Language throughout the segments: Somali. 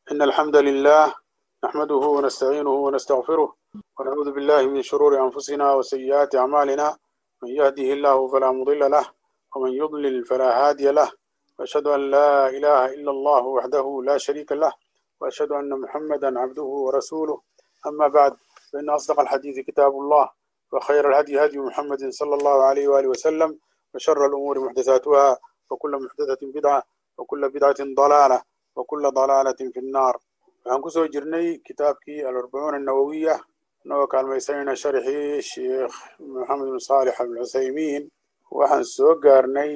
إن الحمد لله نحمده ونستعينه ونستغفره ونعوذ بالله من شرور أنفسنا وسيئات أعمالنا من يهده الله فلا مضل له ومن يضلل فلا هادي له وأشهد أن لا إله إلا الله وحده لا شريك له وأشهد أن محمدا عبده ورسوله أما بعد فإن أصدق الحديث كتاب الله وخير الهدي هدي محمد صلى الله عليه وآله وسلم وشر الأمور محدثاتها وكل محدثة بدعة وكل بدعة ضلالة وكل ضلالة في النار waxaan kusoo jirnay kitaabkii alarbacuun annawowiya inagoo kaalmaysanayna sharxii sheekh maxamed bin saalix alcuthaymiin waxaan soo gaarnay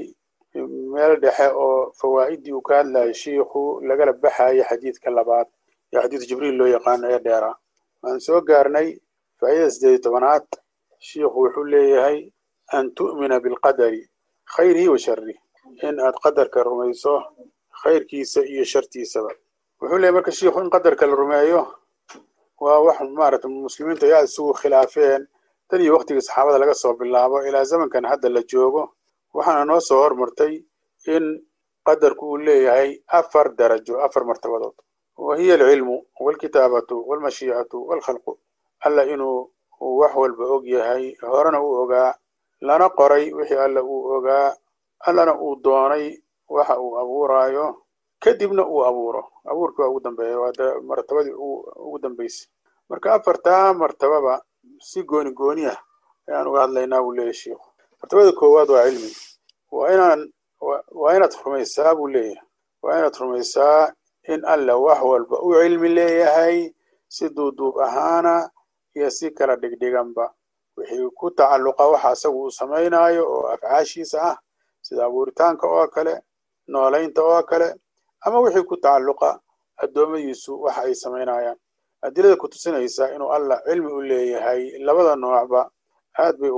meel dhexe oo fawaa'idii uu ka hadlayay shiikhu lagala baxayay xadiidka labaad ee xadiid jibriil loo yaqaano ee dheera waxaan soo gaarnay faa'idada siddeed iyo tobanaad shiikhu wuxuu leeyahay an tu'mina bilqadari khayrihi wa sharih in aad qadarka rumayso khayrkiisa iyo shartiisaba wuxuu leeyahy marka shiikhu in qadarka la rumeeyo waa wax maaragtay muslimiintu ay aada isugu khilaafeen tan iyo waktigii saxaabada laga soo bilaabo ilaa zamankan hadda la joogo waxaana noo soo hormartay in qadarku uu leeyahay afar darajo afar martabadood wa hiya alcilmu walkitaabatu walmashiicatu walkhalqu alla inuu wax walba og yahay horena uu ogaa lana qoray wixii alla uu ogaa allana uu doonay waxa uu abuuraayo kadibna uu abuuro abuurkii waa ugu dambeeya waa martabadii ugu dambeysay marka afartaa martababa si gooni gooni ah ayaan uga hadlaynaa buu leeyahy shiikhu martabada koowaad waa cilmi waa inaan waa inaad rumaysaa buu leeyahay waa inaad rumaysaa in alla wax walba u cilmi leeyahay si duuduub ahaana iyo si kala dhigdhiganba wixii ku tacalluqa waxa asagu uu samaynaayo oo afcaashiisa ah sida abuuritaanka oo kale noolaynta oo kale ama wixii ku tacalluqa addoommadiisu waxa ay samaynayaan adilada ku tusinaysa inuu allah cilmi u leeyahay labada noocba aad bay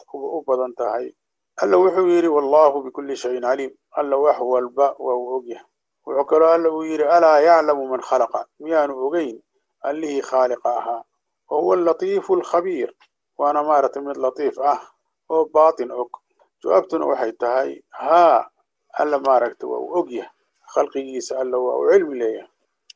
u badan tahay alla wuxuu yidhi wallahu bikulli shayin caliim alla wax walba waa uu ogyahay wuxuu kaloo alla uu yidhi alaa yaclamu man khalaqa miyaanu ogeyn allihii khaaliqa ahaa wa huwa alatiifu alkhabiir waana maaragtay mid latiif ah oo baatin og jawaabtuna waxay tahay haa alla maaragtay waa uu ogyahay khalqigiisa alla waa uu cilmi leeyahay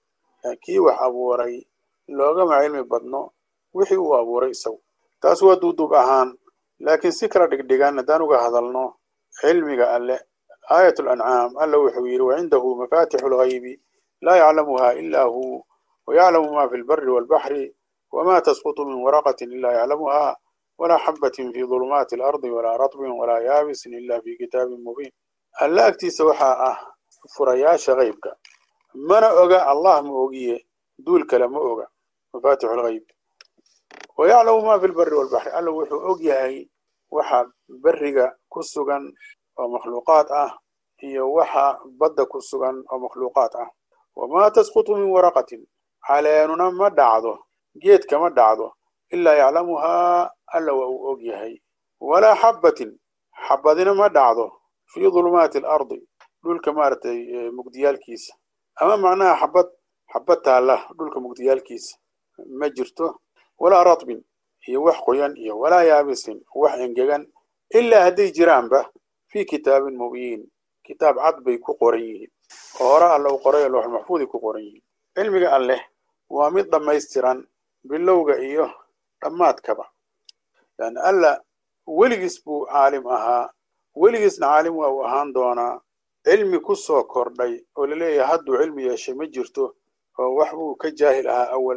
kii wax abuuray loogama cilmi badno wixii uu abuuray isagu taas waa duuduub ahaan laakiin si kala dhigdhigan haddaan uga hadalno cilmiga alle aayat lancaam alla wuxuu yidhi wacindahu mafatixu lghaybi laa yaclamuha ila hu wayaclamu ma fi lbari walbaxri wma tasqutu min waraqatin ila yaclamuha walaa xabatin fi dulumaati alardi walaa ratbin walaa yaabisin ila fi kitaabin mubiin alle agtiisa waxaa ah furayaasha keybka mana oga allah ma ogiye duul kale ma oga mafatixu lghayb wayaclamu ma fi lbari walbaxri alla wuxuu og yahay waxa beriga ku sugan oo makhluuqaad ah iyo waxa badda ku sugan oo makhluuqaad ah wama tasqutu min waraqatin caleenuna ma dhacdo geedka ma dhacdo ilaa yaclamuhaa alla waa uu og yahay walaa xabbatin xabadina ma dhacdo fii dulumaati alardi dhulka maaragtay mugdiyaalkiisa ama macnaha xabad xabad taalla dhulka mugdiyaalkiisa ma jirto walaa ratbin iyo wax qoyan iyo walaa yaabisin wax engegan ilaa hadday jiraanba fii kitaabin mubiin kitaab cad bay ku qoran yihiin oo hore alla u qoray loox maxfuuday ku qoran yihiin cilmiga alleh waa mid dhammaystiran bilowga iyo dhammaadkaba yani alla weligiis buu caalim ahaa weligiisna caalim waa uu ahaan doonaa cilmi ku soo kordhay oo laleeyahay hadduu cilmi yeeshay ma jirto oo wax buu ka jaahil ahaa awal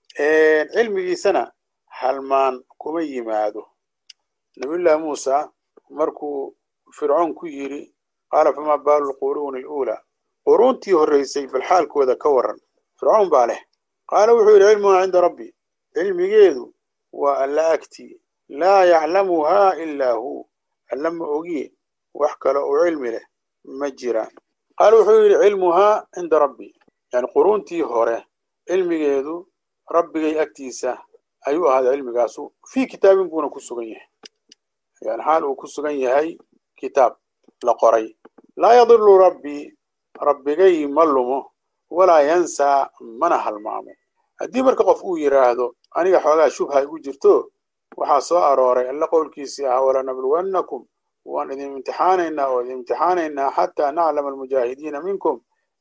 cilmigiisana halmaan kuma yimaado nabiyullaahi muusa markuu fircoon ku yidhi qaala famaa baalu lquruuni aluulaa quruuntii horraysay bal xaalkooda ka waran fircoon baa leh qaala wuxuu yidhi cilmuhaa cinda rabbi cilmigeedu waa alla agtii laa yaclamuhaa ilaa hu alla ma ogiye wax kale oo cilmi leh ma jiraan qaala wuxuu yidhi cilmuhaa cinda rabbi yani quruuntii hore cilmigeedu rabbigay agtiisa ayuu ahaaday cilmigaasu fii kitaabin buuna ku sugan yahay yani xaal uu ku sugan yahay kitaab la qoray laa yadilu rabbii rabbigay ma lumo walaa yansaa mana halmaamo haddii marka qof uu yidhaahdo aniga xoogaa shubha igu jirto waxaa soo arooray alla qowlkiisii ahaa walanabluwannakum waan idin imtixaanaynaa oo idin imtixaanaynaa xataa naclama almujaahidiina minkum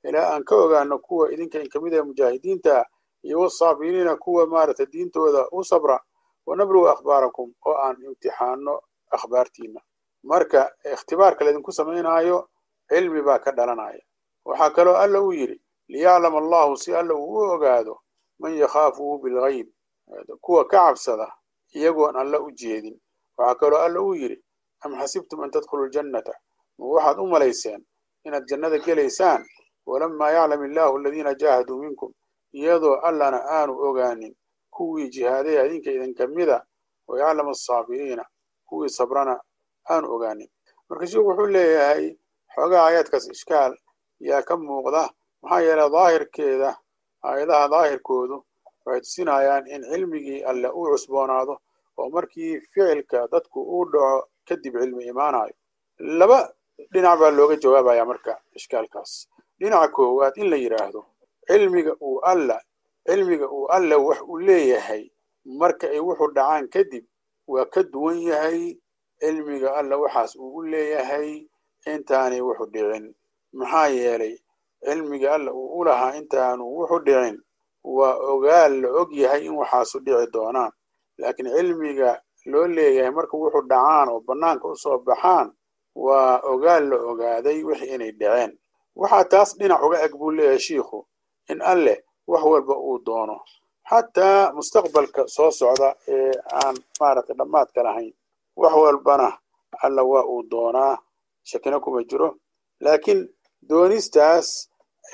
ilaa aan ka ogaano kuwa idinka in kamid ah mujaahidiinta iyo wasaabiriina kuwa maaragtay diintooda u sabra wanablugu akhbaarakum oo aan imtixaano akhbaartiina marka ikhtibaarka laydinku samaynaayo cilmi baa ka dhalanaya waxaa kaloo alla uu yidhi liyaclama allahu si alla uu u ogaado man yakhaafuhu bilgayb kuwa ka cabsada iyagoon alla u jeedin waxaa kaloo alla uu yidhi am xasibtum an tadkhulu ljannata ma waxaad u malayseen inaad jannada gelaysaan walamaa yaclam illaahu aladiina jaahaduu minkum iyadoo allana aanu ogaanin kuwii jihaaday adinka idinka mida wa yaclam asaabiriina kuwii sabrana aanu ogaanin marka sheikhu wuxuu leeyahay xoogaa aayaadkaas ishkaal yaa ka muuqda maxaa yeelay daahirkeeda aayadaha daahirkoodu waxay tusinayaan in cilmigii alle uu cusboonaado oo markii ficilka dadku uu dhaco kadib cilmi imaanayo laba dhinac baa looga jawaabaya marka ishkaalkaas dhinaca koowaad in la yidhaahdo cilmiga uu alla cilmiga uu alle wax uu leeyahay marka ay wuxuu dhacaan kadib waa ka duwan yahay cilmiga alla waxaas uu u leeyahay intaanay wuxu dhicin maxaa yeelay cilmiga alla uu u lahaa intaanu wuxu dhicin waa ogaal la og yahay in waxaasu dhici doonaan laakiin cilmiga loo leeyahay marka wuxu dhacaan oo bannaanka u soo baxaan waa ogaal la ogaaday wixii inay dhaceen waxaa taas dhinac uga eg buu leeyahay shiikhu in alleh wax walba uu doono xataa mustaqbalka soo socda ee aan maaragtay dhammaadka lahayn wax walbana alla waa uu doonaa shakina kuma jiro laakiin doonistaas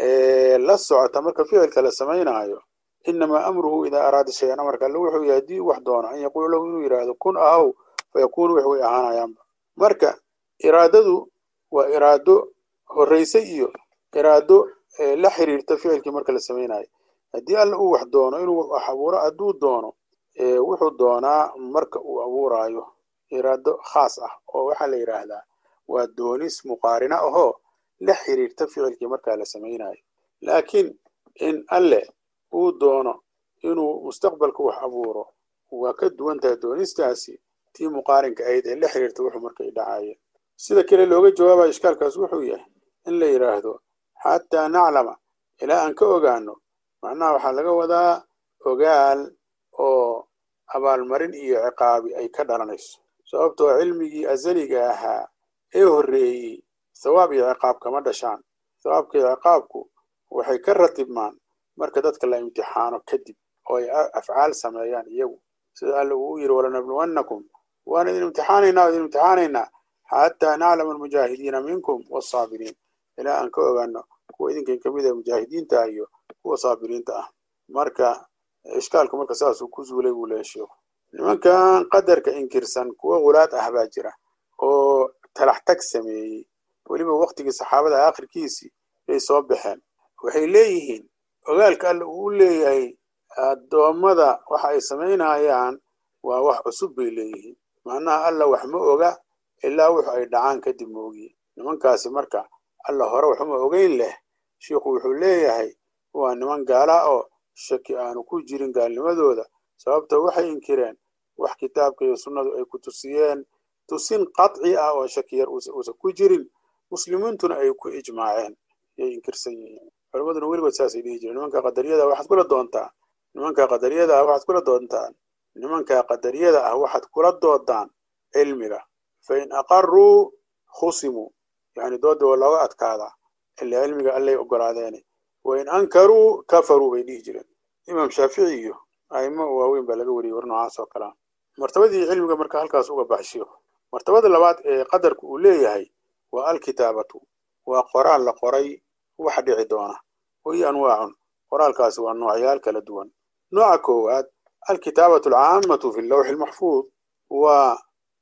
la socota marka ficilka la samaynaayo inamaa amruhu idaa araada shayan amarka alle wuxuu yahay haddii wax doono an yaquula lahu inuu yidhaahdo kun ahow fayakuunu wax way ahaanayaanba marka iraadadu waa iraado horrayse iyo iraado la xiriirta ficilkii marka la samaynayo haddii alla uu wax doono inuu wax abuuro hadduu doono wuxuu doonaa marka uu abuuraayo iraado khaas ah oo waxaa la yidhaahdaa waa doonis muqaarina ahoo la xiriirta ficilkii markaa la samaynayo laakiin in alle uu doono inuu mustaqbalka wax abuuro waa ka duwan tahay doonistaasi tii muqaarinka ahayd ee la xiriirta wuxuu markay dhacaayeen sida kale looga jawaabayo ishkaalkaas wuxuu yahay in la yidhaahdo xataa naclama ilaa aan ka ogaano macnaha waxaa laga wadaa ogaal oo abaalmarin iyo ciqaabi ay ka dhalanayso sababtoo cilmigii azaliga ahaa ee horreeyey sawaab iyo ciqaab kama dhashaan sawaabka iyo ciqaabku waxay ka ratibmaan marka dadka la imtixaano kadib oo ay afcaal sameeyaan iyagu sida alla uu u yidhi walanabluwannakum waan idin imtixaanaynaa o idin imtixaanaynaa xataa naclama almujaahidiina minkum wasaabiriin ilaa aan ka ogaano kuwa idinkan kamid ah mujaahidiinta iyo kuwa saabiriinta ah marka ishkaalku marka saasuu ku zuulay buu leeya sheikhu nimankan qadarka inkirsan kuwa hulaad ah baa jira oo talax tag sameeyey weliba waktigii saxaabada aakhirkiisii bay soo baxeen waxay leeyihiin ogaalka alla uu u leeyahay addoommada waxa ay samaynayaan waa wax cusub bay leeyihiin macnaha alla wax ma oga ilaa wuxu ay dhacaan kadib ma ogiye nimankaasi marka alla hore waxuma ogeyn leh shiikhu wuxuu leeyahay waa niman gaala oo shaki aanu ku jirin gaalnimadooda sababto waxay inkireen wax kitaabka iyo sunnadu ay ku tusiyeen tusin qaطci ah oo shaki yar uusan ku jirin muslimiintuna ay ku ijmaaceen yay inkirsan yihiin culimaduna weligood saasay dhihi jireen nimanka qadariyada waxaad kula doontaan nimanka qadariyada ah waxaad kula doontaan nimanka qadariyada ah waxaad kula doodaan cilmiga fain aqaruu khusimuu yani dooda waa looga adkaadaa ila cilmiga allay ogolaadeene wain ankaruu kafaruu bay dhihi jireen imaam shaafici iyo aimo waaweyn baa laga wariyey war noocaas oo kalea martabadii cilmiga marka halkaas uga baxay shiikhu martabada labaad ee qadarku uu leeyahay waa alkitaabatu waa qoraal la qoray waxa dhici doona wahiyo anwaacun qoraalkaasi waa noocyaal kala duwan nooca koowaad alkitaabatu alcaamatu fi lawxi lmaxfuud waa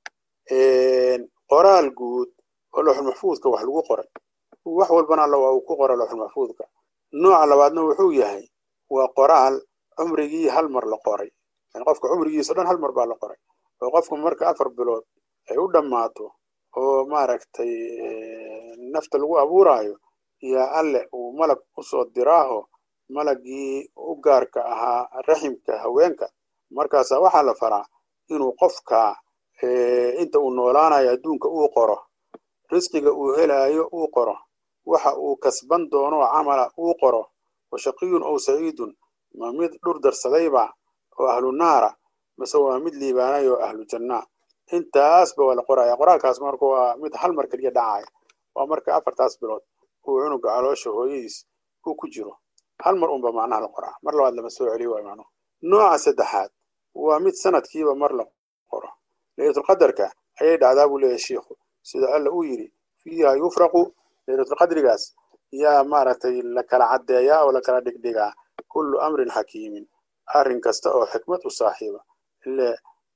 qoraal guud oo lawxulmaxfuudka wax lagu qoray wax walbana alla waa uu ku qora lawxulmaxfuudka nooca labaadna wuxuu yahay waa qoraal cumrigii hal mar la qoray yani qofka cumrigiisa o dhan hal mar baa la qoray oo qofku marka afar bilood ay u dhammaato oo maaragtay nafta lagu abuuraayo yaa alle uu malag usoo diraaho malagii u gaarka ahaa raximka haweenka markaasaa waxaa la faraa inuu qofka inta uu noolaanayo adduunka uu qoro risqiga uu helaayo uu qoro waxa uu kasban doono camala uu qoro wa shaqiyun ow saciidun ma mid dhur darsadayba oo ahlu naara mase waa mid liibaanay oo ahlu janna intaasba waa la qoraya qoraalkaas marka waa mid hal mar keliya dhacaya waa marka afartaas bilood uu cunuga caloosha hooyadiis uu ku jiro hal mar unba macnaha la qoraa mar labaad lama soo celiyo waa macnuhu nooca saddexaad waa mid sanadkiiba mar la qoro laylatulqadarka ayay dhacdaa buu leeyahay shiikhu sida alla uu yidhi fiiha yufraqu laylatulqadrigaas yaa maaragtay la kala caddeeyaa oo la kala dhigdhigaa kullu amrin xakiimin arrin kasta oo xikmad u saaxiiba ile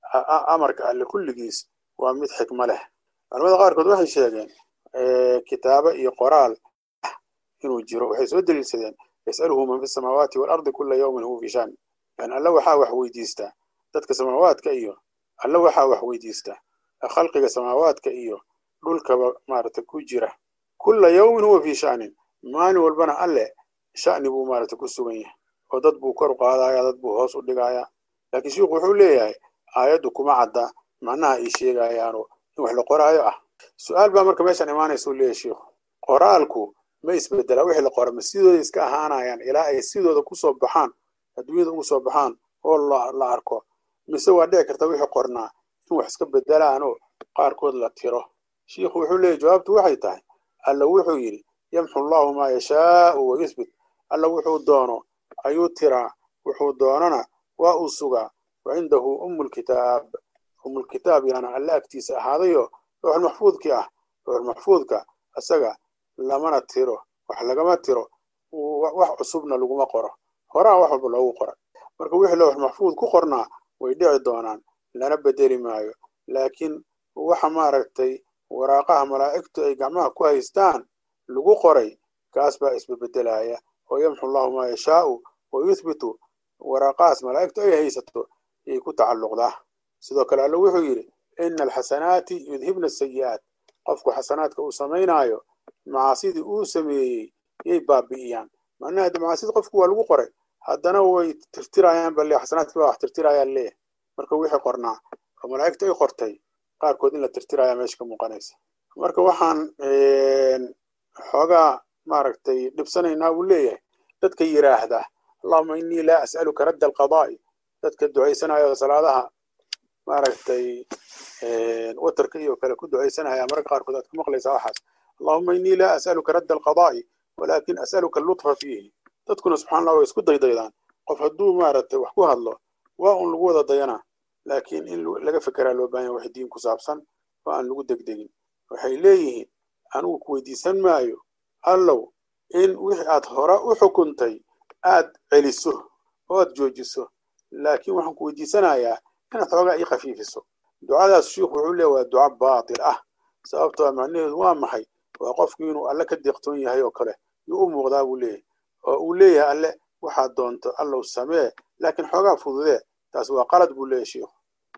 amarka alle kulligiis waa mid xikmo leh culamada qaarkood waxay sheegeen kitaabo iyo qoraal inuu jiro waxay soo daliilsadeen yas'aluhu man fi samaawaati waalardi kula yawmin huwa fi shan yani alla waxaa wax weydiistaa dadka samaawaadka iyo alla waxaa wax weydiistaa khalqiga samaawaadka iyo dhulkaba maaragtay ku jira kula yawmin huwa fi shanin maalin walbana alle sha'ni buu maaragtay ku sugan yahay oo dad buu kor u qaadaya dad buu hoos u dhigaya laakiin shiikhu wuxuu leeyahay aayaddu kuma cadda macnaha ay sheegayaano in wax la qoraayo ah su-aal baa marka meeshaan imaanaysa u leeyahay shiikhu qoraalku ma isbedelaa wixii la qora ma sidooda iska ahaanayaan ilaa ay sidooda kusoo baxaan adduunyada ugu soo baxaan oo la arko mise waa dhici karta wixii qornaa in wax iska bedelaanoo qaarkood la tiro shiikhu wuxuu leeyahy jawaabtu waxay tahay alla wuxuu yidhi yamxu allahu maa yashaau wa yuthbit alla wuxuu doono ayuu tiraa wuxuu doonana waa uu sugaa wa cindahu ummulkitaab ummulkitaab yaana alle agtiisa ahaadayo looxulmaxfuudkii ah looxulmaxfuudka isaga lamana tiro wax lagama tiro wax cusubna laguma qoro horaa wax walba loogu qoray marka wixii loox maxfuud ku qornaa way dhici doonaan lana bedeli maayo laakiin waxa maaragtay waraaqaha malaa'igtu ay gacmaha ku haystaan lagu qoray kaas baa isbebedelaya oo yamxu allahu maa yashaau wa yuthbitu waraaqahaas malaa'igtu ay haysato yay ku tacalluqdaa sidoo kale alle wuxuu yidhi ina alxasanaati yudhibna asayi'aat qofku xasanaadka uu samaynaayo macaasidii uu sameeyey yay baabi'iyaan macnaha de macaasida qofku waa lagu qoray haddana way tirtirayaan bale xasanaadkii baa wax tirtirayaan leeyahay marka wixii qornaa oo malaa'igta ay qortay qaarkood in la tirtiraya meesha ka muuqanaysa marka waxaan xoogaa maaragtay dhibsanaynaa buu leeyahay dadka yidhaahda allahuma innii laa as'aluka radda alqadaa'i dadka ducaysanaya salaadaha maaragtay watarka iyo kale ku ducaysanaya mararka qaarkood aad ka maqlaysaa waxaas allahuma innii laa as'aluka radda alqadaa'i walaakin as'aluka allutfa fiihi dadkuna subxana allah way isku daydaydaan qof hadduu maaragtay wax ku hadlo waa un lagu wada dayanaa laakiin in laga fekeraa loo baahan wax diin ku saabsan oo aan lagu degdegin waxay leeyihiin anigu ku weydiisan maayo allow in wixii aad hore u xukuntay aad celiso oo aad joojiso laakiin waxaan ku weydiisanayaa inaad xoogaa ii khafiifiso ducadaas shiikhu wuxuu leeya waa duca baatil ah sababtoo macnaheedu waa maxay waa qofku inuu alle ka deeqtoon yahay oo kale yuu u muuqdaa buu leeyahay oo uu leeyahay alle waxaad doonto allow samee laakiin xoogaa fududee taas waa qalad buu leeyahay shiikhu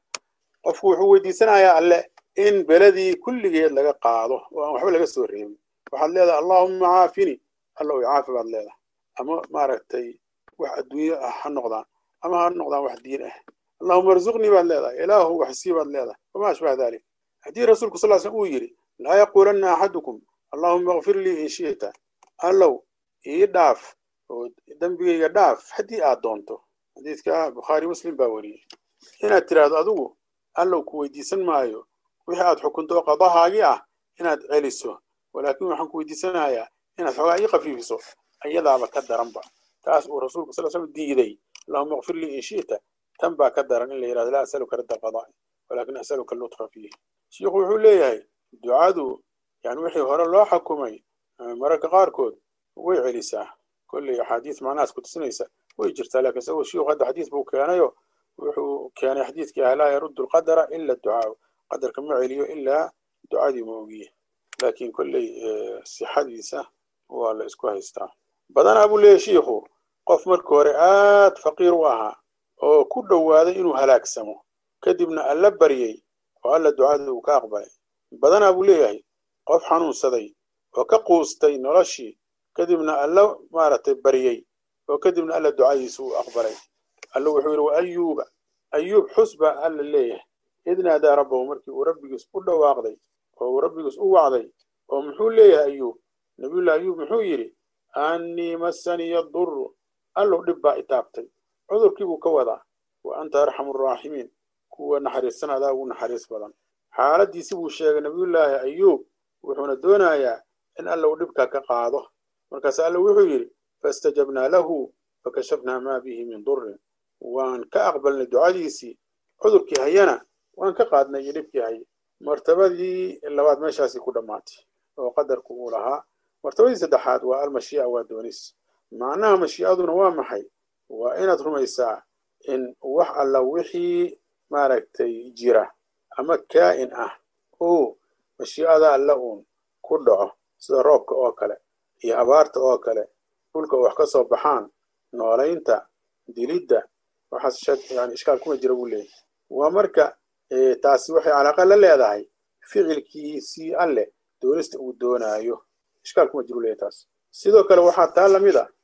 qofku wuxuu weydiisanayaa alle in beladii kulligeed laga qaado oo aan waxba laga soo reebin waxaad leedahay allahuma caafini allow caafi baad leedahay ama maaragtay wax adduunyo ah ha noqdaan ama ha noqdaan wax diin ah allahuma arzuqnii baad leedahay ilaahu waxsii baad leedahay wamaa ashbaha dalik haddii rasuulku sal slam uu yidhi laa yaquulanna axadukum allahuma akfir lii in shi'ta allow ii dhaaf oo dembigayga dhaaf haddii aad doonto xadiidka bukhaari muslim baa wariyey inaad tiraahdo adigu allow ku weydiisan maayo wixii aad xukunto oo qadahaagii ah inaad celiso walaakin waxaan ku weydiisanayaa inaad xoogaa ii khafiifiso ayadaaba ka daranba taas uu rasuulku sal slam diiday allahuma akfir lii in shi'ta tan baa ka daran in la yidhahdo laa asaluka radda alqadaa'i walaakin asaluka allutfa fiih shiikhu wuxuu leeyahay ducadu yani wixii hore loo xukumay mararka qaarkood way celisaa kolley axaadiis macnahaas ku tusinaysa way jirtaa laakiin isagoo shiikhu hadda xadiis buu keenayo wuxuu keenay xadiidkii ah laa yaruddu alqadara ila ducaau qadarka ma celiyo ilaa ducadii ma ogiye laakiin kolley sixadiisa waa la isku haystaa badanaa buu leeyahy shiikhu qof marka hore aad faqiir u ahaa oo ku dhowaaday inuu halaagsamo kadibna alla baryey oo alla ducada uu ka aqbalay badanaa buu leeyahay qof xanuunsaday oo ka quustay noloshii kadibna alla maaragtay baryey oo kadibna alla ducadiisa uu aqbalay alla wuxuu yidhi wa ayuuba ayuub xus baa alla leeyahay id naadaa rabbahu markii uu rabbigiis u dhawaaqday oo uu rabbigiis u wacday oo muxuu leeyahay ayuub nabiyullahi ayuub muxuu yidhi annii massaniya duru allow dhib baa itaabtay cudurkii buu ka wadaa wa anta arxamu araaximiin kuwa naxariistan adaa ugu naxariis badan xaaladiisi buu sheegay nabiyullaahi ayuub wuxuuna doonayaa in alla uu dhibka ka qaado markaas alla wuxuu yidhi faistajabnaa lahu fakashafnaa maa bihi min durin waan ka aqbalnay ducadiisii cudurkii hayana waan ka qaadnay iyo dhibkii haye martabadii labaad meeshaasii ku dhammaatay oo qadarku uu lahaa martabadii saddexaad waa almashii'a waa doonis macnaha mashii'aduna waa maxay waa inaad rumaysaa in wax alla wixii maaragtay jira ama kaa'in ah uu mashii'ada alla uun ku dhaco sida roobka oo kale iyo abaarta oo kale dhulka wax ka soo baxaan noolaynta dilidda waxaas yani ishkaal kuma jira buu leeyahy waa marka taasi waxay calaaqa la leedahay ficilkiisii alleh doonista uu doonaayo ishkaal kuma jiru leeyahy taas sidoo kale waxaa taa lamid a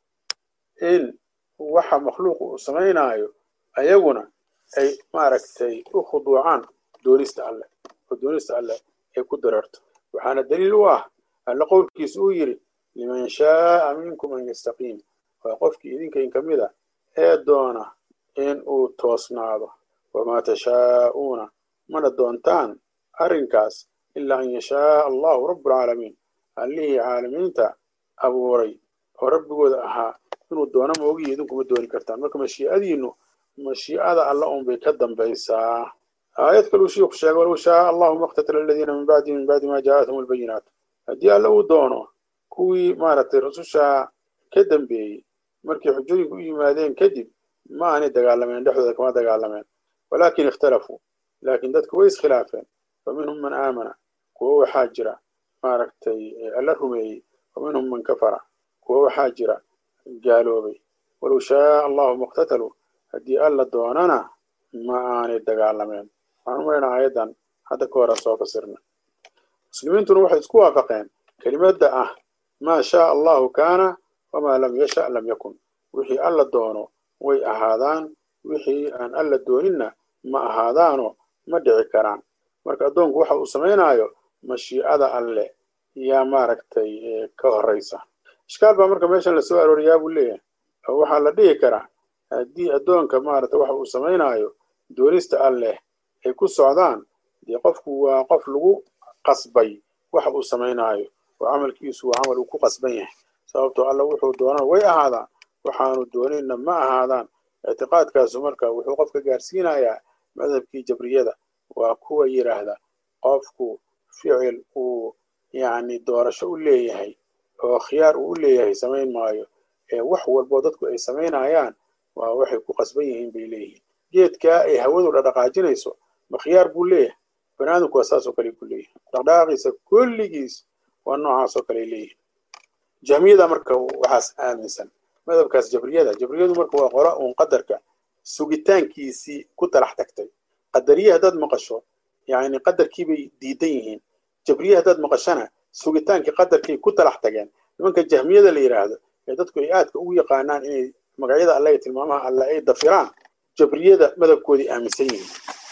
in waxa makhluuqa uu samaynaayo ayaguna ay maaragtay u khuduucaan doonista alleh oo doonista alleh ay ku dareerto waxaana daliil u ah alle qowlkiisa uu yidhi liman shaaa minkum an yastaqiim waa qofkii idinka in ka mid a ee doona in uu toosnaado wamaa tashaa'uuna mana doontaan arrinkaas ilaa an yashaaa allahu rabbulcaalamiin allihii caalamiinta abuuray oo rabbigooda ahaa inuu doono moogiyo idinkuma dooni kartaan marka mashii'adiinnu mashii'ada alla unbay ka dambaysaa aayad kaluu shiiku sheegay walow shaaa allahu maqtatala aladiina min bacdi min bacdi ma jaa'athum albayinaat haddii alla uu doono kuwii maaragtay rusushaa ka dambeeyey markay xujooyinku u yimaadeen kadib ma aanay dagaalameen dhexdooda kama dagaalameen walaakin ikhtalafuu laakiin dadku way iskhilaafeen fa minhum man aamana kuwo waxaa jira maaragtay alla rumeeyey wa minhum man kafara kuwo waxaa jira gaaloobay walow shaaa allahu muqtataluu haddii alla doonana ma aanay dagaalameen waxaan u malaynaa aayaddan hadda ka hore soo fasirna muslimiintuna waxay isku waafaqeen kelimadda ah maa shaaa allahu kaana wamaa lam yasha lam yakun wixii alla doono way ahaadaan wixii aan alla dooninna ma ahaadaano ma dhici karaan marka addoonku waxa uu samaynaayo mashiicada alle yaa maaragtay ka horraysa ishkaal baa marka meeshan lasoo arooriyaa buu leeyahay oo waxaa la dhihi karaa haddii addoonka maaragtay waxa uu samaynaayo doonista alleh ay ku socdaan dee qofku waa qof lagu qasbay waxa uu samaynaayo oo camalkiisu waa camal uu ku qasban yahay sababtoo alla wuxuu doonana way ahaadaan waxaanu doonayna ma ahaadaan ictiqaadkaasu marka wuxuu qofka gaarsiinayaa madhabkii jabriyada waa kuwa yidhaahda qofku ficil uu yacni doorasho u leeyahay oo khiyaar uu u leeyahay samayn maayo ee wax walboo dadku ay samaynayaan waa waxay ku qasban yihiin bay leeyihiin geedkaa ay hawadu dhaqdhaqaajinayso ma khiyaar buu leeyahay banaadamku waa saasoo kale ku leeyahay dhaqdhaqaaqiisa kulligiis waa noocaasoo kale leeyihin jahmiyada marka waxaas aaminsan madhabkaas jabriyada jabriyadu marka waa qora uun qadarka sugitaankiisii ku talax tagtay qadariye haddaad maqasho yani qadarkiibay diidan yihiin jabriye haddaad maqashana sugitaankii qadarkay ku talax tageen nimanka jahmiyada la yidhaahdo ee dadku ay aadka ugu yaqaanaan inay magacyada alle iyo tilmaamaha alle ay dafiraan jabriyada madhabkoodii aaminsan yihiin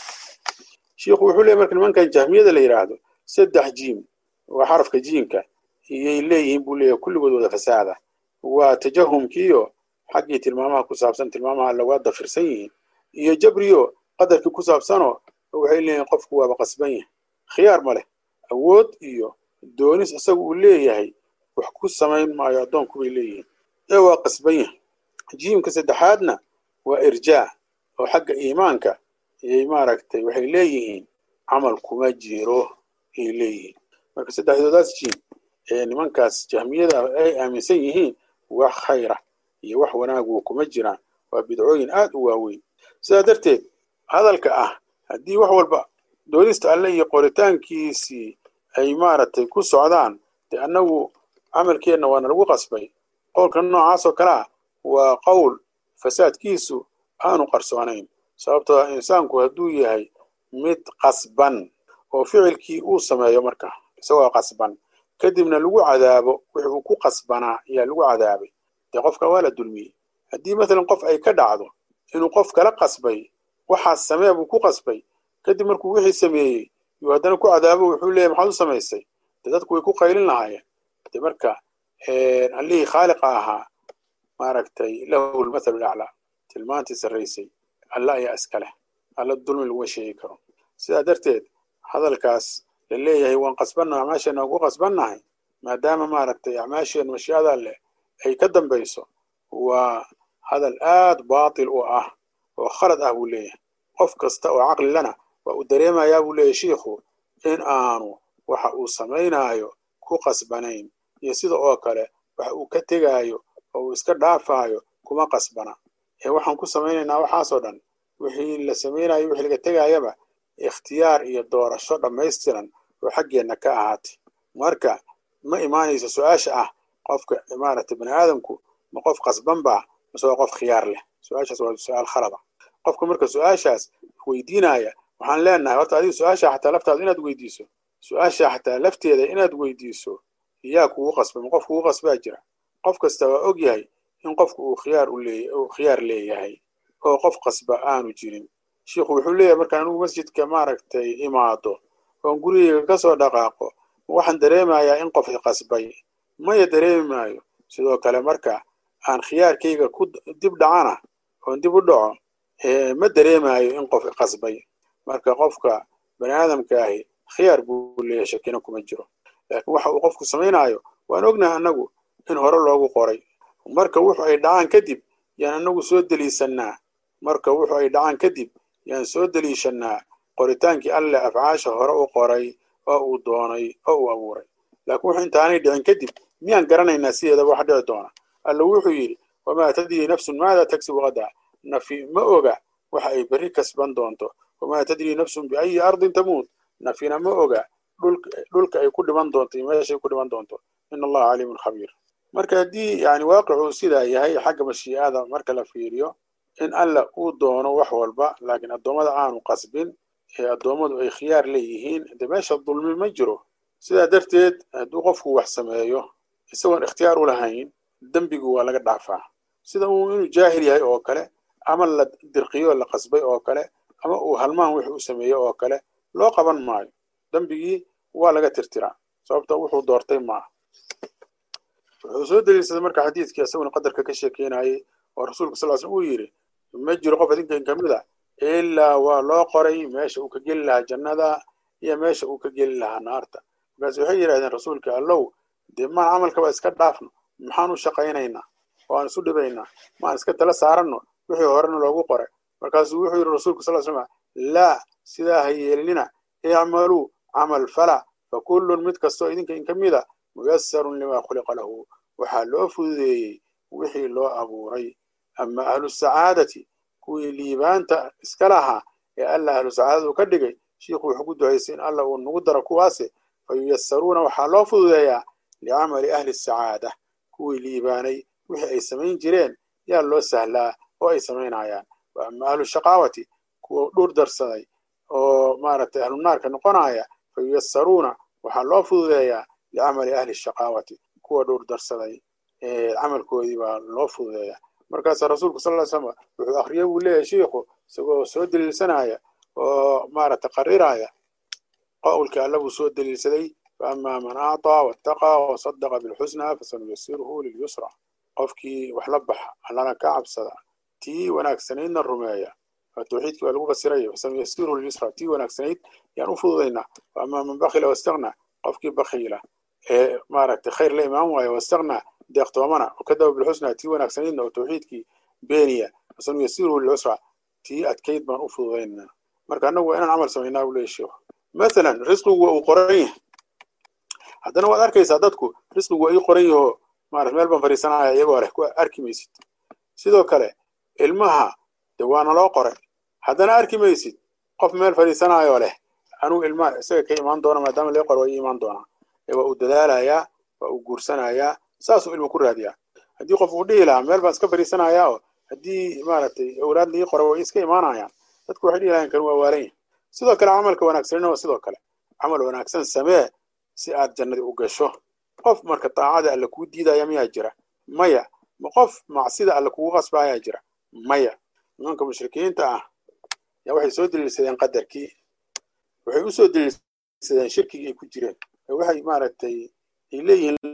shiikhu wuxuu leeyay marka nimankan jahmiyada la yidhaahdo saddex jiim waa xarafka jiimka iyay leeyihiin buu leeyahay kulligood wada fasaada waa tajahumkiiyo xaggii tilmaamaha ku saabsan tilmaamaha alle waa dafirsan yihiin iyo jabriyo qadarkii ku saabsanoo waxay leeyihiin qofku waaba qasban yahay khiyaar ma leh awood iyo doonis isagu uu leeyahay wax ku samayn maayo addoonku bay leeyihiin ee waa qasban yahay jiimka saddexaadna waa irjaa oo xagga iimaanka iyay maaragtay waxay leeyihiin camal kuma jiro ayay leeyihiin marka saddexdoodaas jiim ee nimankaas jahmiyada ay aaminsan yihiin wax khayra iyo wax wanaagu kuma jiraan waa bidcooyin aad u waaweyn sidaa darteed hadalka ah haddii wax walba doonista alle iyo qoritaankiisii ay maaragtay ku socdaan dee annagu camalkeenna waana lagu qasbay qowlka noocaasoo kale ah waa qowl fasaadkiisu aanu qarsoonayn sababtoo insaanku hadduu yahay mid qasban oo ficilkii uu sameeyo marka isagoo qasban kadibna lagu cadaabo wixi uu ku qasbanaa ayaa lagu cadaabay dee qofka waa la dulmiyey haddii maalan qof ay ka dhacdo inuu qof kala qasbay waxaas samee buu ku qasbay kadib markuu wixii sameeyey yuu haddana ku cadaabo wuxuu leeyahy maxaad u samaysay dee dadku way ku qaylin lahaayeen dee marka allihii khaaliqa ahaa maaragtay lahu lmathalu laclaa tilmaantii sarraysay alla ayaa iska leh alla dulmi laguma sheegi karo sidaa darteed hadalkaas la leeyahay waan qasbannaha acmaasheenna waan ku qasbannahay maadaama maaragtay acmaasheen mashiicada leh ay ka dambayso waa hadal aad baatil u ah oo khalad ah buu leeyahay qof kasta oo caqli lana waa uu dareemayaa buu leeyahay shiikhu in aanu waxa uu samaynaayo ku qasbanayn iyo sida oo kale waxa uu ka tegaayo oo uu iska dhaafaayo kuma qasbana ee waxaan ku samaynaynaa waxaasoo dhan wixii la samaynayo wixii laga tegaayaba ikhtiyaar iyo doorasho dhammaystiran oo xaggeenna ka ahaatay marka ma imaanayso su-aasha ah qofka maaragtay bani aadamku ma qof qasban baa mase waa qof khiyaar leh su-aashaas waa su-aal khalada qofka marka su-aashaas weydiinaya waxaan leenahay horta adiga su-aasha xataa laftaada inaad weydiiso su-aasha xataa lafteeda inaad weydiiso yaa kugu qasba ma qof kugu qasbaa jira qof kasta waa og yahay in qofku uu khiyaar uu khiyaar leeyahay oo qof qasba aanu jirin shiikhu wuxuu leeyahay markaan anigu masjidka maaragtay imaado oon gurigeyga ka soo dhaqaaqo waxaan dareemayaa in qof iqasbay maya dareemi maayo sidoo kale marka aan khiyaarkayga ku dib dhacana oon dib u dhaco ma dareemayo in qof iqasbay marka qofka bani aadamka ahi khiyaar buu leeyahay shakina kuma jiro laakiin waxa uu qofku samaynayo waan ognahay annagu in hore loogu qoray marka wuxu ay dhacaan kadib yaan annagu soo deliisannaa marka wuxu ay dhacaan kadib yaan soo deliishannaa qoritaankii alleh afcaasha hore u qoray oo uu doonay oo uu abuuray laakiin wuxu intaanay dhicin kadib miyaan garanaynaa sideedaba wax dhici doona alla wuxuu yidhi wamaa tadrii nafsun maada tagsibu qadaa nafi ma oga waxa ay berri kasban doonto wamaa tadrii nafsun biayi ardin tamuut nafina ma oga dhulka ay ku dhiman doonto iyo meeshay ku dhiman doonto in allaha caliimun khabiir marka haddii yani waaqicuu sidaa yahay xagga mashiicada marka la fiiriyo in alla uu doono wax walba laakiin addoommada aanu qasbin ee addoommadu ay khiyaar leeyihiin de meesha dulmi ma jiro sidaa darteed hadduu qofku wax sameeyo isagoon ikhtiyaar u lahayn dembigu waa laga dhaafaa sida uu inuu jaahil yahay oo kale ama la dirqiyo la qasbay oo kale ama uu halmaan wix u sameeyo oo kale loo qaban maayo dembigii waa laga tirtiraa sababta wuxuu doortay maaha wuxuu soo daliilsaday marka xadiidkii isaguna qadarka ka sheekeynayay oo rasuulka sal slam uu yidhi ma jiro qof idinkan ka mid a ilaa waa loo qoray meesha uu ka geli lahaa jannada iyo meesha uu ka geli lahaa naarta markaas waxay yidhahdeen rasuulka allow dee maan camalkaba iska dhaafno maxaan u shaqaynaynaa waan isu dhibaynaa maan iska tala saaranno wixii horena loogu qoray markaasuu wuxuu yidhi rasuulka sal slam laa sidaa ha yeelinina icmaluu camal fala fa kullun mid kastoo idinka in ka mida muyasarun limaa khuliqa lahu waxaa loo fududeeyey wixii loo abuuray ama ahlu sacaadati kuwii liibaanta iska lahaa ee alla ahlu sacaadadu ka dhigay shiikhu wuxuu ku ducaysay in alla uu nagu daro kuwaase fa yuyasaruuna waxaa loo fududeeyaa licamali ahli sacaada kuwii liibaanay wixii ay samayn jireen yaa loo sahlaa oo ay samaynayaan wa ama ahlu shaqaawati kuwa dhur darsaday oo maaragtay ahlu naarka noqonaya fa yuyasaruuna waxaa loo fududeeyaa licamali ahli shaqaawati kuwa dhur darsaday camalkoodii baa loo fududeeyaa markaasaa rasuulku sal ly slam wuxuu akriye buu leeyahay shiikhu isagoo soo deliilsanaya oo maaragtay qariraya qowlkii alla buu soo deliilsaday faama man acطaa waataqaa wasadaqa bilxusna fasanuyasiruhu lilyusra qofkii wax la baxa allana ka cabsada tii wanaagsanaydna rumeeya tawxiidkii waa lagu fasiraya fasanuyasiruhu lilyusra tii wanaagsanayd yaan u fududaynaa faama man bakila wastakna qofkii bakiila ee maaragtay khayr la imaan waayo wastakna deeqtoomana wakadaba bilxusna tii wanaagsanaydna oo tawxiidkii beeniya fasanuyasiruhu lilyusra tii adkayd baan u fududaynaa marka annagu waa inaan camal samaynaa buu leeyahy sheikhu mathalan risqigu waa uu qoran yahay haddana waad arkaysaa dadku risqigu waa ii qoran yahoo maarata meel baan fariisanaya iyagoo leh ku arki maysid sidoo kale ilmaha de waana loo qoray haddana arki maysid qof meel fadhiisanayoo leh anuu ilmaha isaga ka imaan doona maadaama lee qoro waa ii imaan doonaa ee waa uu dadaalayaa waa uu guursanayaa saasuu ilmu ku raadiyaa haddii qof uu dhihi lahaa meel baan iska fadhiisanayaa oo haddii maaragtay awlaad lii qora way iska imaanayaan dadku waxay dhihi lahayn kan waa waalan yahay sidoo kale camalka wanaagsanina waa sidoo kale camal wanaagsan samee si aad jannadii u gasho qof marka daacada alla kuu diidaya miyaa jira maya ma qof macsida alla kugu qasbaayaa jira maya nimanka mushrikiinta ah yaa waxay soo deliilsadeen qadarkii waxay u soo deliilsadeen shirkigii ay ku jireen waxay maaragtay ay leeyihiin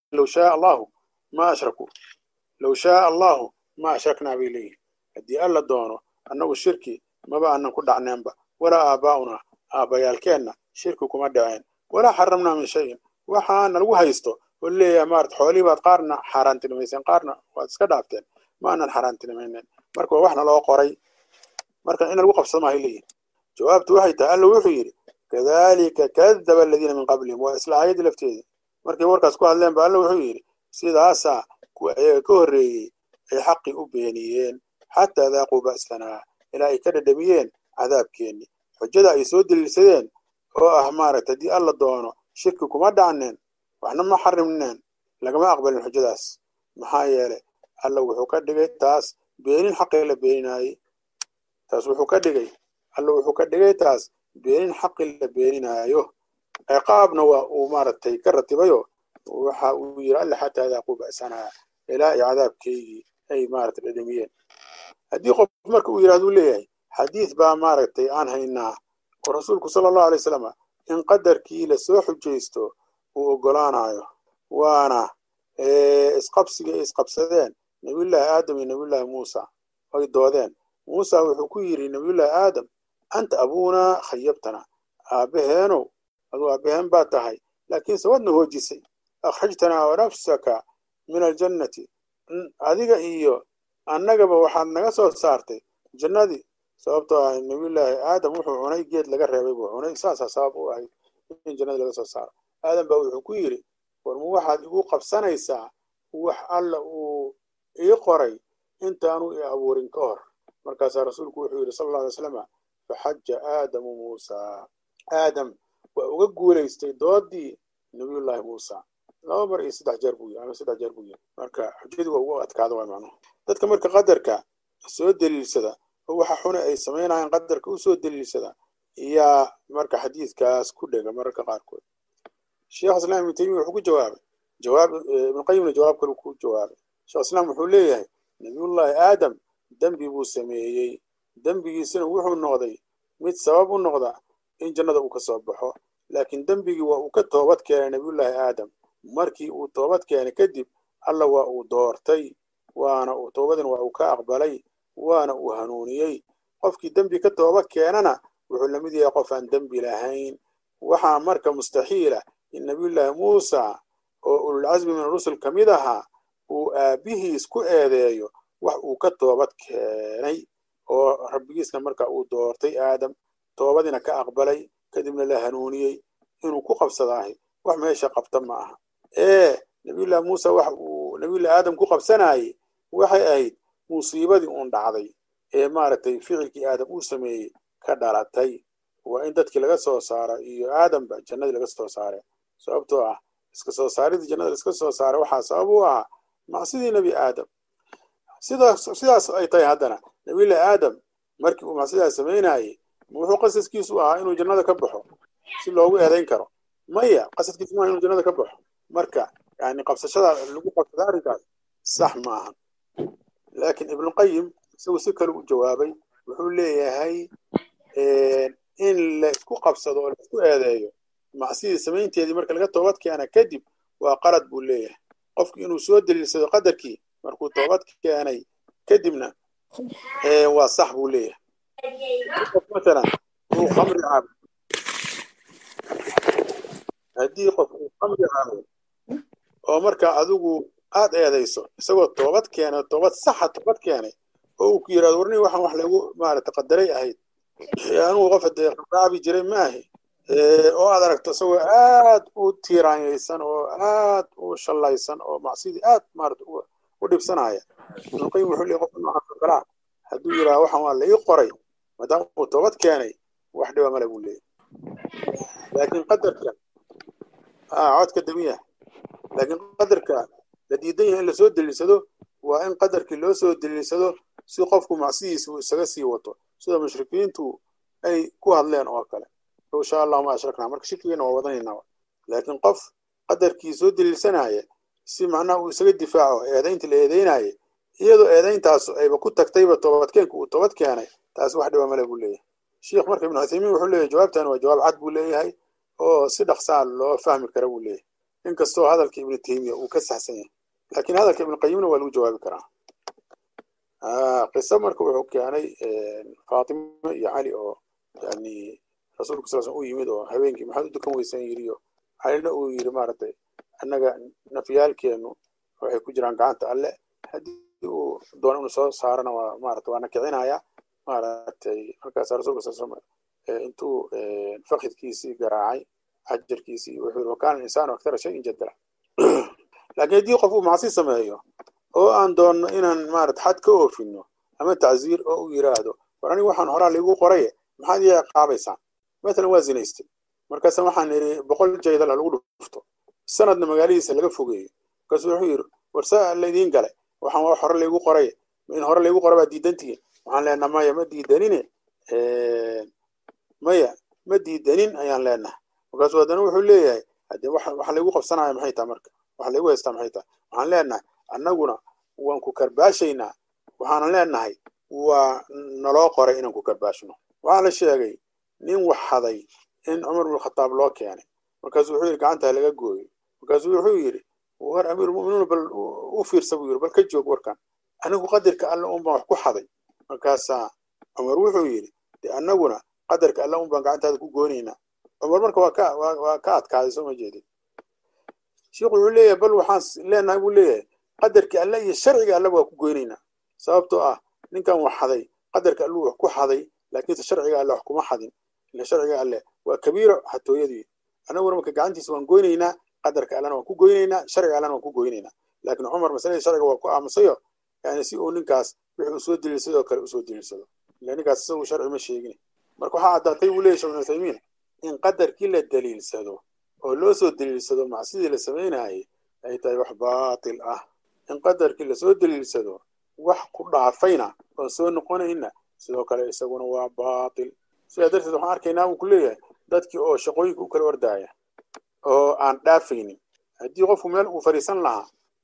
low shaaa allahu ma ashrakuu low shaaa allahu ma ashraknaa bay leeyihin haddii alla doono annagu shirki maba aanan ku dhacneenba walaa aabaa'unaa aabbayaalkeenna shirki kuma dhaceen walaa xaramnaa min shayin waxaana lagu haysto oo leeyahay maarata xoolihii baad qaarna xaaraantinimayseen qaarna waad iska dhaafteen ma aanan xaaraantinimaynen marka waa waxna loo qoray marka in lagu qabsado maahay leeyihin jawaabtu waxay tahay alla wuxuu yidhi kadalika kadaba aladiina min qablihim waa isla aayaddii lafteedii markay warkaas ku hadleen ba alla wuxuu yidhi sidaasaa kuwa ayaga ka horreeyey ay xaqii u beeniyeen xataa daaquu ba'sanaa ilaa ay ka dhadhamiyeen cadaabkeenni xujada ay soo daliilsadeen oo ah maaragta haddii alla doono shirki kuma dhacneen waxna ma xarimneen lagama aqbalin xujadaas maxaa yeelay alla wuxuu ka dhigay taas beenin xaqii la beeninaayey taas wuxuu ka dhigay alla wuxuu ka dhigay taas beenin xaqii la beeninaayo ciqaabna waa uu maaragtay ka ratibayo waxa uu yidhi alla xataa daaquu ba'sanaa ilaa ay cadaabkeygii ay maaragtay dhadhamiyeen haddii qof marka uu yidhahduu leeyahay xadiid baa maaragtay aan haynaa oo rasuulku sala allahu alay wasalam in qadarkii lasoo xujaysto uu oggolaanayo waana isqabsiga ay isqabsadeen nabiyullaahi aadam iyo nabiyullaahi muusa ay doodeen muusa wuxuu ku yidhi nabiyullaahi aadam anta abuunaa khayabtana aabbaheenow aduu aabbaheen baa tahay laakiinse wadna hoojisay akhrajtanaa wanafsaka min aljannati adiga iyo annagaba waxaad naga soo saartay jannadii sababtoo ah nabiyullaahi aadam wuxuu cunay geed laga reebay buu cunay saasaa sabab u ahayd in jannadii laga soo saaro aadam baa wuxuu ku yidhi warma waxaad igu qabsanaysaa wax alla uu ii qoray intaanu i abuurin ka hor markaasaa rasuulku wuxuu yidhi sal alla alay slama faxaja aadamu muusaa aadam waa uga guulaystay doodii nabiyullaahi muusa laba mar iyo saddex jeer buu yiri ama saddex jeer buu yiri marka xujadii waa ugu adkaada waa macnuhu dadka marka qadarka soo daliilsada oo waxa xune ay samaynayaan qadarka u soo daliilsada yaa marka xadiidkaas ku dhega mararka qaarkood sheekh islaam ibnu taymiya wuxuu ku jawaabay jawaab ibnu qayimna jawaab kale ku jawaabay sheekh islaam wuxuu leeyahay nabiyullaahi aadam dembi buu sameeyey dembigiisina wuxuu noqday mid sabab u noqda in jannada uu ka soo baxo laakiin dembigii waa uu ka toobad keenay nabiyullaahi aadam markii uu toobad keenay kadib alla waa uu doortay waana uu toobadina waa uu ka aqbalay waana uu hanuuniyey qofkii dembi ka tooba keenana wuxuu la mid yahay qof aan dembi lahayn waxaa marka mustaxiila in nabiyullaahi muusa oo ululcasmi min rusul ka mid ahaa uu aabbihiis ku eedeeyo wax uu ka toobad keenay oo rabbigiisna marka uu doortay aadam toobadiina ka aqbalay kadibna la hanuuniyey inuu ku qabsadaahay wax meesha qabta ma aha ee nabiyullahi muuse wax uu nabiyullahi aadam ku qabsanayey waxay ahayd musiibadii uun dhacday ee maaragtay ficilkii aadam uu sameeyey ka dhalatay waa in dadkii laga soo saaro iyo aadamba jannadii laga soo saare sababtoo ah iska soo saaridii jannada laiska soo saaray waxaa sabab u ahaa macsidii nebi aadam sidaas sidaas ay tahay haddana nabiyullahi aadam markii uu macsidaas samaynayey wuxuu qasaskiisu ahaa inuu jannada ka baxo si loogu eedayn karo maya qasadkiisu maaha inuu jannada ka baxo marka yani qabsashada lagu qabsada arrinkaas sax ma aha laakiin ibnuqayim isagu si kale u jawaabay wuxuu leeyahay in la isku qabsado oo la isku eedeeyo macsidii samaynteedii marka laga toobad keena kadib waa qalad buu leeyahay qofki inuu soo daliilsado qadarkii markuu toobad keenay kadibna waa sax buu leeyahay qof masalan uu khamri cabo haddii qof uu khamri cabo oo marka adigu aad eedayso isagoo toobad keenay toobad saxa toobad keenay oo uu ku yidhahdo warni waxaan wax lagu maarata qadaray ahayd anugu qof hadee khamraabi jiray maahi oo aad aragto isagoo aad u tiiraanyaysan oo aad u shallaysan oo macsidii aad maarata u dhibsanaya ibnuqayim wuxuu leeyahy qofka noocaas oo kalaa hadduu yidhaha waxaan waa la ii qoray maadaama uu toobad keenay wax dhiba male buu leeyahy laakiin qadarka codka damiya laakiin qadarka la diidan yahay in lasoo deliilsado waa in qadarkii loo soo deliilsado si qofku macsidiisa uu isaga sii wato sida mushrikiintu ay ku hadleen oo kale low shaa allahu ma ashraknaa marka shirkigeena waa wadanaynaa laakiin qof qadarkii soo deliilsanaya si macnaha uu isaga difaaco eedaynta la eedeynaaye iyadoo eedayntaasu ayba ku tagtayba toobadkeenka uu toobad keenay taas wax dhiba male buu leeyahay sheikh marka ibnu cuthaymiin wuxuu leeyahay jawaabtan waa jawaab cad buu leeyahay oo si dhaqsaa loo fahmi kara buu leeyahay inkastoo hadalka ibnu taymiya uu ka saxsan yahay laakiin hadalka ibnu qayimna waa lagu jawaabi karaa qiso marka wuxuu keenay faatimo iyo cali oo yani rasuulka sal sl u yimid oo habeenkii maxaad u dukan weysan yiriyo calina uu yiri maaragtay annaga nafyaalkeenu waxay ku jiraan gacanta alle haddii uu doono inuu soo saarana waa maarata waana kicinaya maaragtay markaas rasulka sal slam intuu fakidkiisii garaacay xajarkiisii wuxuu yiri wakana insaanu akthara shayin jadala laakiin haddii qof uu macsi sameeyo oo aan doonno inaan maarata xad ka oofino ama tacziir oo u yiraahdo war aniga waxaan horaa laigu qoraye maxaad ii ciqaabaysaan matalan waa zinaystay markaasa waxaan idhi boqol jaydal lagu dhufto sanadna magaalihiisa laga fogeeyo markaasu wuxuu yidhi war saa laydiin galay waxaan waa hore laygu qoraye in hore laygu qora baa diidantihiin waxaan leenaha maya ma diidanine maya ma diidanin ayaan leenaha markaasu haddana wuxuu leeyahay haddee waxa laygu qabsanaya maxay tahay marka waxa laygu haystaa maxay tahay waxaan leenahay annaguna waan ku karbaashaynaa waxaanan leenahay waa naloo qoray inaan ku karbaashno waxaa la sheegay nin wax haday in cumar bin khataab loo keenay markaasuu wuxuu yidhi gacantaa laga gooyo markaasuu wuxuu yidhi war amiirulmu'miniin bal u fiirsa buu yidhi bal ka joog warkan anigu qadarka alle un baan wax ku xaday markaasaa cumar wuxuu yidhi de annaguna qadarka alle un baan gacantaada ku goonaynaa cumar marka waa ka waa ka adkaaday soo ma jeedin sheikhu wuxuu leeyahay bal waxaan leenahay buu leeyahay qadarkii alle iyo sharciga alle waa ku goynaynaa sababtoo ah ninkan wax xaday qadarka alluu wax ku xaday laakiinse sharciga alle wax kuma xadin ila sharciga alle waa kabiiro xatooyadii annaguna marka gacantiisa waan goynaynaa qadarka allena waan ku goynaynaa sharciga allena waan ku goynaynaa laakiin cumar masaladii sharciga waa ku aamusayo yani si uu ninkaas wixii uu soo deliilsadoo kale usoo deliilsado ila ninkaas isagu sharci ma sheegin marka waxaa caddaatay buu leyahy shekh ibn uthaymiin in qadarkii la deliilsado oo loo soo deliilsado macsidii la samaynayay ay tahay wax baatil ah in qadarkii lasoo deliilsado wax ku dhaafayna oon soo noqonayna sidoo kale isaguna waa baatil sidaa darteed waxaan arkaynaa buu ku leeyahay dadkii oo shaqooyinka u kala ordaaya oo aan dhaafaynin haddii qofku meel uu fadhiisan lahaa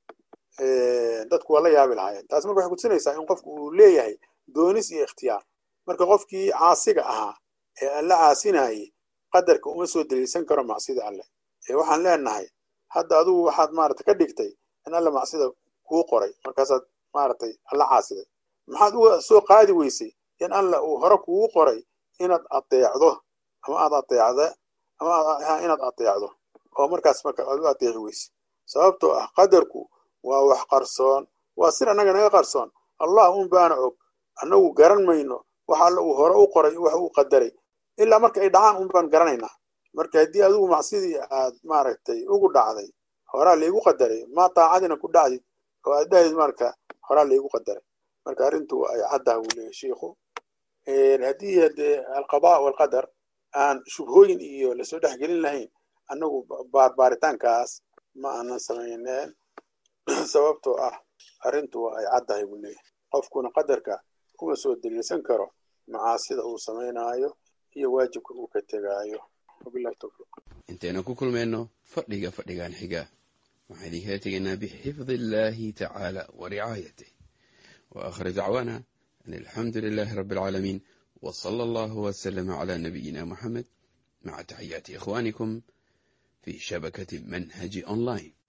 dadku waa la yaabi lahaayeen taas marka waxay kutusinaysaa in qofku uu leeyahay doonis iyo ikhtiyaar marka qofkii caasiga ahaa ee aan la caasinayay qadarka uma soo deliilsan karo macsida alleh ee waxaan leenahay hadda adugu waxaad maarata ka dhigtay in alle macsida kuu qoray markaasaad maaragtay alla caasiday maxaad uga soo qaadi weysay in alla uu hore kugu qoray inaad adeecdo ama aad adeecda ama inaad adeecdo oo markaas marka aad u adeeci weysay sababtoo ah qadarku waa wax qarsoon waa sir annaga naga qarsoon allah un baana og annagu garan mayno wax alla uu hore u qoray wax uu qadaray ilaa marka ay dhacaan un baan garanaynaa marka haddii adigu macsidii aad maaragtay ugu dhacday horaa laygu qadaray ma daacadina ku dhacdid oo aad dhahid marka horaa laygu qadaray marka arrintu ay caddaha buu leeyahy shiikhu haddii hadee alqadaa walqadar aan shubhooyin iyo lasoo dhex gelin lahayn annagu baarbaaritaankaas ma aanan samayneen sababtoo ah arrintu ay caddahay buu leeyahy qofkuna qadarka kuma soo deliilsan karo macaasida uu samaynaayo iyo waajibka uu ka tegaayo wabillahi tawfiiq intaynu ku kulmayno fadhiga fadhigan xiga waxaan idinkala tegaynaa bixifdi illaahi tacaala wa ricaayatih wa aakhir dacwaana an alxamdu lilaahi rabbi alcaalamiin wa sala allahu wasalama calaa nabiyina moxamed maca taxiyaati ikhwaanikum fi shabakati manhaji online